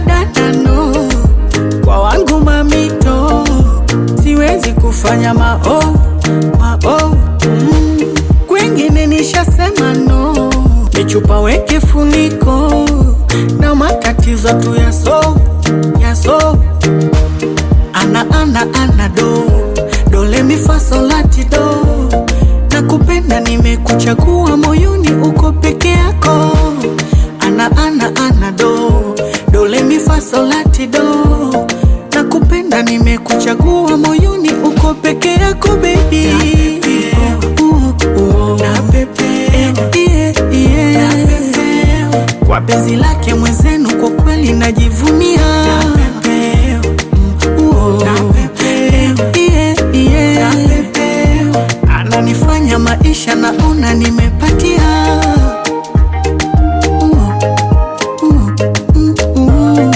dada no kwa wangu mamito siwezi kufanya mao mao mm. kwengine nishasema no michupa weke funiko na matatizo tu yaso yaso ana ana ana do dole mifasolati do na kupenda nimekuchagua moyoni uko peke yako ana ana ana do dole mifasolati do na kupenda nimekuchagua moyoni uko peke yako bebi kwa penzi lake mwenzenu kwa kweli najivunia Uo. Yeah, yeah. ananifanya maisha naona nimepatia Uo. Uo. Mm, uo.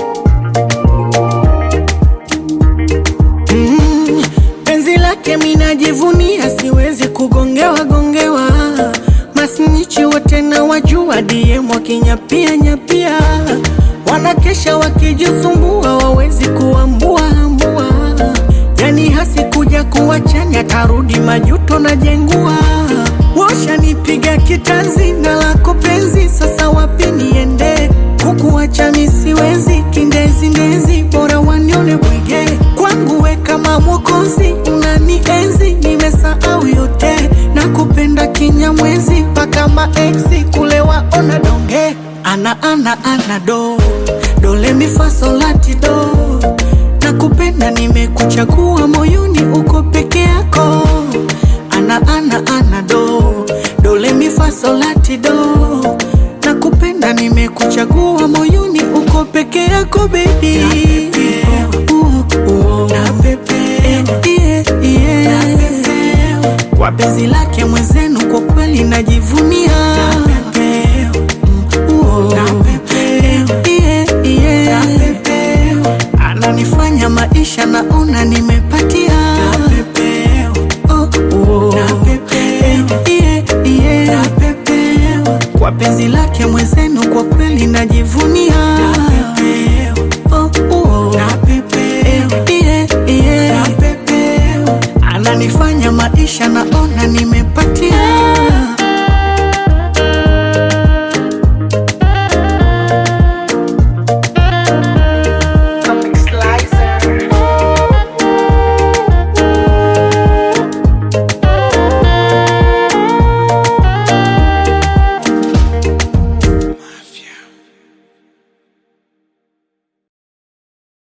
Mm, penzi lake minajivunia, siwezi kugongewa gongewa. Masnichi wote na wajua, DM wakinyapia nyapia, wanakesha wakijisumbua, wawezi kuambua ambua. Yani hasikuja kuwachanya, tarudi majuto na jengua. Washanipiga kitanzi na lako penzi, sasa wapi niende? Kukuacha mi siwezi, kindezi ndezi, bora wanione bwige. Kwangu we kama mwokozi, unanienzi, nimesahau yote, na kupenda kinyamwezi, mpaka maeksi kule waona donge. Ana ana ana do dole mifasolati do, na kupenda nimekuchagua moyoni, uko peke yako. Ana ana ana do dole mifasolati do na kupenda nimekuchagua moyoni uko peke yako bebi kwa penzi lake mwenzenu kwa kweli najivunia Uo. Yeah, yeah. ananifanya maisha naona nimepatia Oh, uo. Yeah, yeah. kwa penzi lake mwenzenu kwa kweli najivunia Oh, uo. Yeah, yeah. ananifanya maisha naona nimepatia